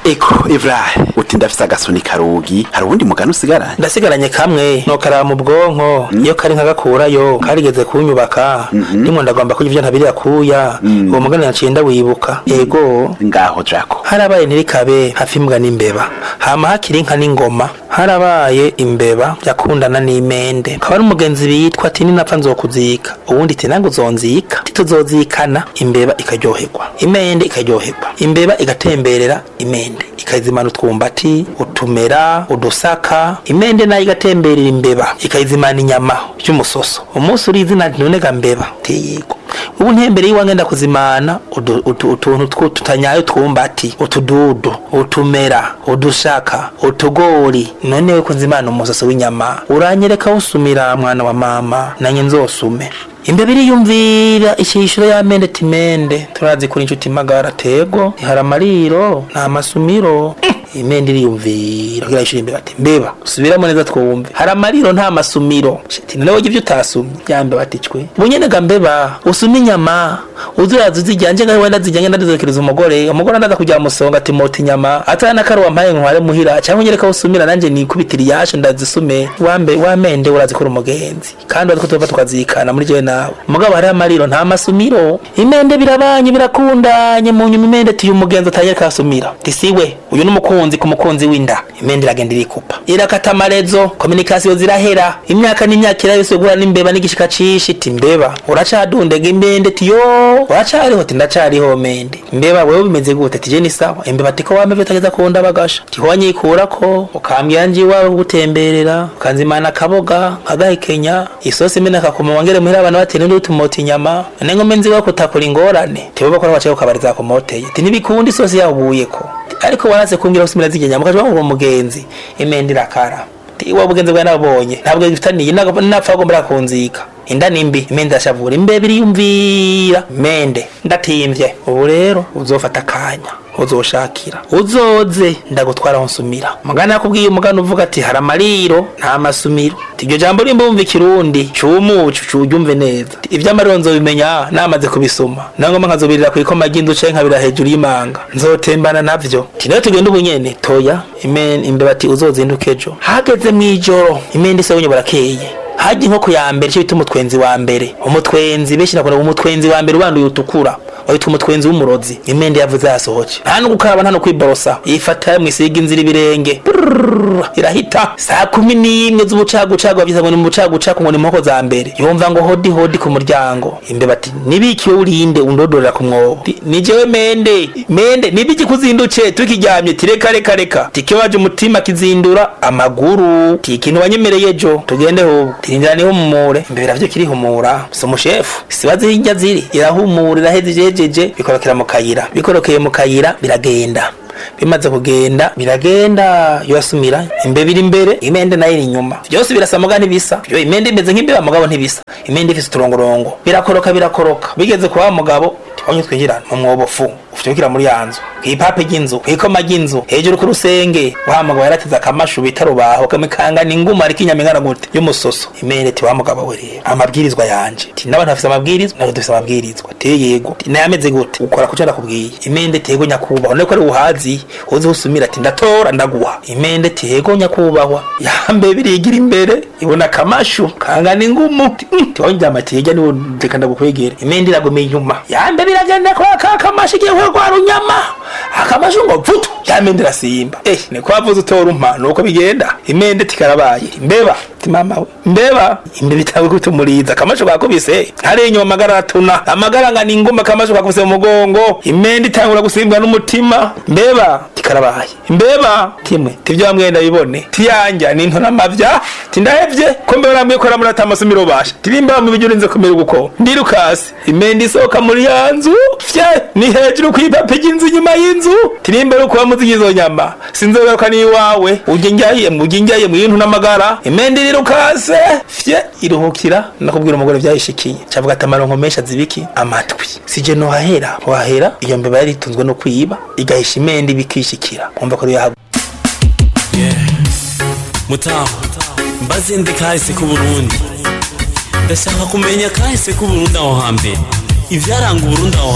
eko ivrahe uti ndafise agasuni karugi hari uwundi mugani usigaranye ndasigaranye kamwe no karaba mu bwonko iyo kari nkagakurayo karigeze kunyubaka ndimo ndagomba kurya ivyo ntabiri kuya uwo mugani naciye ndawibuka yego ngaho jako harabaye ntirikabe hafi imbwa n'imbeba hama hakiri inka n'ingoma harabaye imbeba yakundana n'imende kaba ari umugenzi bitwa ati ninapfa nzokuzika uwundi ati nange uzonzika ati tuzozikana imbeba ikaryoherwa imende ikaryoherwa imbeba igatemberera imende ikayizimana utwumbati utumera udusaka imende nayo igatemberera imbeba ikayizimana inyama by'umusoso umunsi uri izina ntunega mbeba tiyigwa ubu ntembere y'iwange ndakuzimana udu- utu- utuntu twu- tutanyaye utwumbati utududu utumera udushaka utugori none we kunzimana umusoso w'inyama uranyereka usumira mwana wa mama nanye nzosume imbeba iriyumvira ishishiro y'amende timende turazi kuri inshuti magara tego hari amariro nta masumiro imende iriyumvira kugira ishuri imbeba ati mbeba subiramo neza twumve hari amariro nta masumiro shiti none wowe ibyo utasumye yambe baticwe bunyene ga mbeba usuma inyama uzuraza uzijyanje ngaho wenda zijyanye ndazizokereza umugore umugore ndaza kujya musonga ati mota inyama atana nakari wampaye nkware muhira cyangwa nyereka usumira nanje nikubitira iyashe ndazisume wambe wamende urazikora umugenzi kandi urazi ko tuva tukazikana muri jewe nawe mugabo hari amariro nta masumiro imende birabanye birakundanye mu nyuma imende tiye umugenzi atanyereka asumira tisiwe uyu n'umukunzi ku mukunzi w'inda imende iragenda irikupa irakata amarezo kominikasiyo zirahera imyaka n'imyaka irabise guhura n'imbeba n'igishika cishi iti mbeba uracadundega imende tiyo uracariho ti ndacariho mende mbeba wewe bimeze gute tije ni sawa imbeba tiko wameve utageza kunda bagasha tiho wanyikurako ukambwira nje iwawe gutemberera ukanzimana akaboga nkagahekenya isosi imene akakuma wangere muhira abantu batera ndi utumota inyama none ngome nzi wako utakora ingorane tibo bakora bacaye ukabariza kumoteye ti ntibikunda isosi yawubuyeko ariko waraze kumbwira usumira zijyenya mukaje bamubura umugenzi imende irakara iwa bugenzi bwawe nabonye ntabwo bifitaniye napfa agomba kunzika inda nimbi imende ashavura imbebe iriyumvira mende ndatimvye ubu rero uzofata akanya uzoshakira uzoze ndagutwara aho nsumira mugana yakubwiye umugana uvuga ati hari amariro nta masumiro Ati, iryo jambo rimba wumva ikirundi cumucu curyumve neza Ati, ivy'amariro nzobimenya namaze kubisoma nangoma nkazobirira kw'ikoma ry'inzu canke nkabira hejuru y'imanga nzotembana navyo ti nayo tugenda ubunyene toya imen imbeba ati uzozinduka ejo hageze mw'ijoro imende isabunye burakeye hajya inkoko ya mbere cyo bita umutwenzi wa mbere umutwenzi benshi nakunda umutwenzi wa mbere ubanduye utukura witwa umutwenzi w'umurozi imende yavuze yasohoke nta no gukaraba nta no kwiborosa yifata mwisiga inzira ibirenge Brrrr, irahita saa kumi n'imwe z'ubucagucagu bavyita ngo ni mu bucagucagu ngo ni inkoko za mbere yumva ngo hodi hodi ku muryango imbeba ati nibikiwe urinde undodorera ku mwobo Ti, ni jewe mende mende nibiki kuzinduce tukiryamye ti reka reka reka tikibaje umutima kizindura amaguru ti ikintu wanyemereye ejo tugende hubwo tirindira nihumure imbeba navyo kirihumura si umushefu sibazi hirya ziri irahumura iraheza ijejeje bikorokera mu kayira bikorokeye mu kayira biragenda bimaze kugenda biragenda yosumira imbeba iri imbere imende nayo iri inyuma byose birasa muga ntibisa yo imende imeze nk'imbeba mugabo ntibisa imende ifise uturongorongo birakoroka birakoroka bigeze kwa wa mugabo tibonye twinjira mu mwobo fu ufitukira muri ya nzu kw'ipape ry'inzu kw'ikoma ry'inzu hejuru ku rusenge wa mugabo yarateze akamashu bita rubaho kamikangana inguma ariko inyama ingana gute y'umusoso imende ti wa mugabo we rero amabwirizwa yanje ti n'abantu bafise amabwirizwa natwe dufise amabwirizwa te yego ti nayo ameze gute ukora kuco ndakubwiye imende tego nyakubahwa none ko ari uhazi uzi usumira ati ndatora ndaguha imende ti yego nyakubahwa yambe birigira imbere ibona akamashu kangana ingumu ti "Mm, ti wonjama ati yega niwo reka ndagukwegera imende iragomeye inyuma yambe biragenda kwa ka kamashu igiye kurwara unyama akamashu ngo vutu yamende irasimba eh ni kwa vuze utora umpa nuko bigenda imende tikarabaye imbeba ti mama we mbeba imbeba itawe kutumuriza akamashu kakubise hari inyuma amagara atuna amagara ngana inguma akamashu kakubise mu mugongo imende itangura gusimbwa n'umutima mbeba tikarabaye imbeba timwe tivyo bamwe ndabibone tiyanja ni ntona mavya tindahevye ko mbeba namwe ko ramura tamasumiro basha tirimba mu bijyo urinze kumera uko ndirukasi imende isohoka muri ya nzu fye ni hejuru kw'ipape ry'inzu inyuma y'inzu tirimba ari kuba muzi izo nyama sinzogaruka n'iwawe uje njyaye uje njyaye mu yintu n'amagara imende irirukase fye iruhukira nakubwira umugore vyayishikiye cavuga ati amaronko menshi azibiki amatwi sije no hahera wahera iyo mbeba yari itunzwe no kwiba igahisha imende ibikishikira umva ko yahabu mutaho mbaze ndi kahise k'uburundi ndashaka kumenya kahise k'uburundi aho hambere ivyaranga uburundi aho